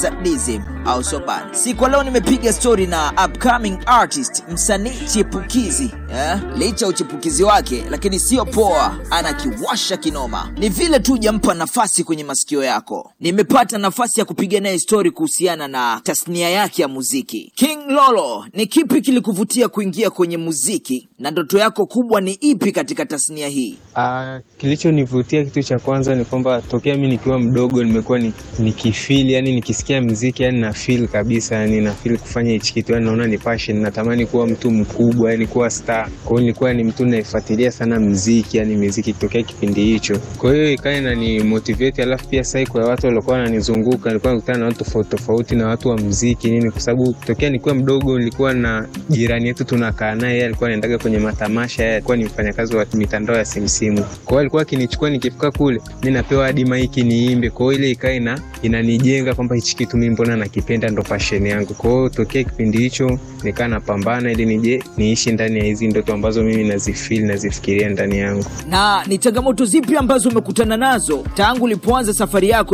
sadism au soban. Siku leo nimepiga story na upcoming artist, msanii chipukizi eh? Licha uchipukizi wake, lakini sio poa, anakiwasha kinoma. Ni vile tu jampa nafasi kwenye masikio yako. Nimepata nafasi ya kupiga naye story kuhusiana na tasnia yake ya muziki. King Lolo, ni kipi kilikuvutia kuingia kwenye muziki na ndoto yako kubwa ni ipi katika tasnia hii? Ah, kilichonivutia kitu cha kwanza ni kwamba tokea mi nikiwa mdogo nimekuwa ni- nikifeel yani nikisikia mziki yani na feel kabisa yani na feel kufanya hichi kitu yani naona ni passion natamani kuwa mtu mkubwa yani kuwa star kwa hiyo nilikuwa ni mtu naifuatilia sana mziki yani muziki tokea kipindi hicho kwa hiyo ikawa inani motivate alafu pia saiko ya watu waliokuwa wananizunguka nilikuwa nakutana na watu tofauti tofauti na watu wa mziki nini kwa sababu tokea nikiwa mdogo nilikuwa na jirani yetu tunakaa naye yeye alikuwa anaendaga kwenye matamasha yeye alikuwa ni mfanyakazi wa mitandao ya simsimu kwa hiyo alikuwa akinichukua nikifika kule mi napewa hadi maiki niimbe kwa hiyo ile ikawa ina inanijenga kwamba hichi kitu mi mbona nakipenda ndo passion yangu kwa hiyo tokea kipindi hicho nikaa napambana ili nije niishi ndani ya hizi ndoto ambazo mimi nazifeel nazifikiria ndani yangu Na ni changamoto zipi ambazo umekutana nazo tangu ulipoanza safari yako